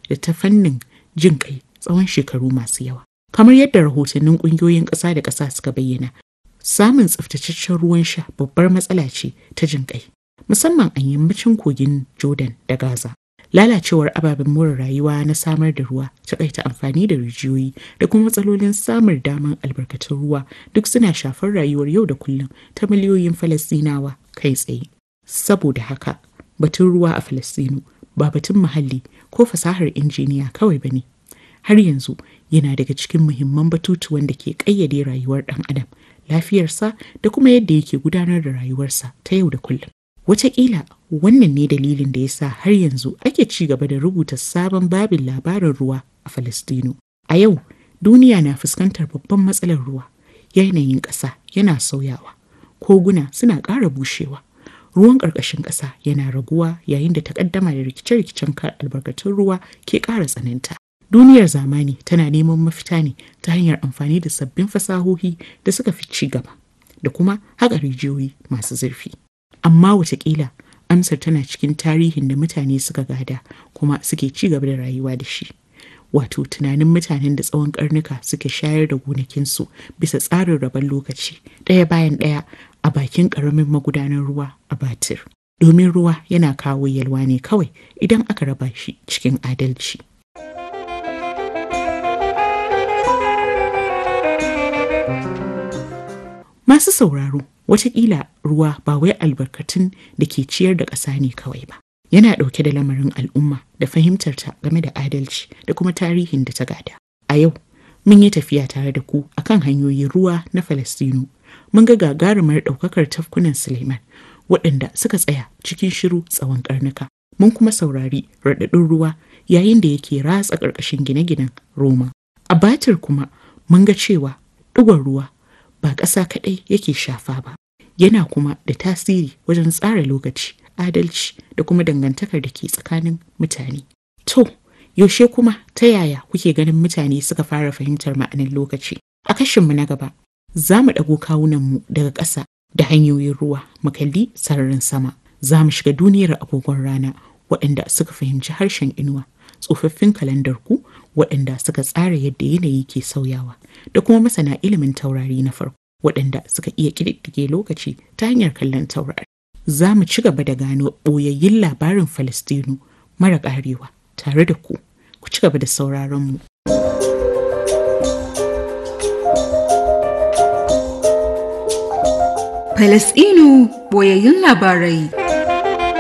da ta fannin jin kai tsawon shekaru masu yawa. Kamar yadda rahotannin ƙungiyoyin ƙasa da ƙasa suka bayyana, samun tsaftataccen ruwan sha babbar matsala ce ta jin kai, musamman a yammacin kogin Jordan da Gaza. Lalacewar ababen more rayuwa na samar da ruwa, takaita amfani da rijiyoyi da kuma matsalolin samun daman albarkatun ruwa duk suna shafar rayuwar yau da kullum ta miliyoyin Falasɗinawa kai tsaye. Saboda haka, batun ruwa a Falasɗinu ba batun muhalli ko fasahar injiniya kawai ba ne. Har yanzu yana daga cikin muhimman batutuwan da ke ƙayyade rayuwar ɗan adam, lafiyarsa da kuma yadda yake gudanar da rayuwarsa ta yau da kullum. Wataƙila wannan ne dalilin da ya sa har yanzu ake ci gaba da rubuta sabon babin labarin ruwa a Falastinu. A yau, duniya na fuskantar babban matsalar ruwa. Yanayin ƙasa yana sauyawa, koguna suna ƙara bushewa, ruwan ƙarƙashin ƙasa yana raguwa yayin da takaddama da rikice-rikicen kar albarkatun ruwa ke ƙara tsananta. Duniyar zamani tana neman mafita ne ta hanyar amfani da sabbin fasahohi da suka fi ci gaba da kuma haƙa rijiyoyi masu zurfi. amma watakila amsar tana cikin tarihin da mutane suka gada kuma suke ci gaba da rayuwa da shi wato tunanin mutanen da tsawon karnuka suke shayar da gonakinsu bisa tsarin rabon lokaci ɗaya bayan ɗaya a bakin ƙaramin magudanar ruwa a batir domin ruwa yana kawo yalwa ne kawai idan aka raba shi cikin adalci masu sauraro Wataƙila ruwa ba wai albarkatun da ke ciyar da ƙasa ne kawai ba. Yana ɗauke da lamarin al'umma da fahimtarta game da adalci da kuma tarihin da ta gada. A yau, mun yi tafiya tare da ku akan hanyoyin ruwa na Falastinu. Mun ga gagarumar ɗaukakar tafkunan Suleiman waɗanda suka tsaya cikin shiru tsawon ƙarnuka. Mun kuma saurari raɗaɗin ruwa yayin da yake ratsa ƙarƙashin gine-ginen Roma. A batir kuma mun ga cewa ɗigon ruwa ba ƙasa kaɗai yake shafa ba yana kuma da tasiri wajen tsara lokaci adalci da kuma dangantakar da ke tsakanin mutane to yaushe kuma ta yaya kuke ganin mutane suka fara fahimtar ma'anin lokaci a kashinmu na gaba za mu ɗago kawunanmu daga ƙasa da hanyoyin ruwa mu kalli sararin sama za mu shiga duniyar agogon rana waɗanda suka fahimci harshen inuwa tsofaffin kalandar ku waɗanda suka tsara yadda yanayi ke sauyawa da kuma masana ilimin taurari na farko waɗanda suka iya ƙididdige lokaci ta hanyar kallon taurari. Za mu ci gaba da gano ɓoyayyun labarin Falastinu mara ƙarewa tare da ku, ku ci gaba da sauraron mu. Falasɗinu ɓoyayyun labarai.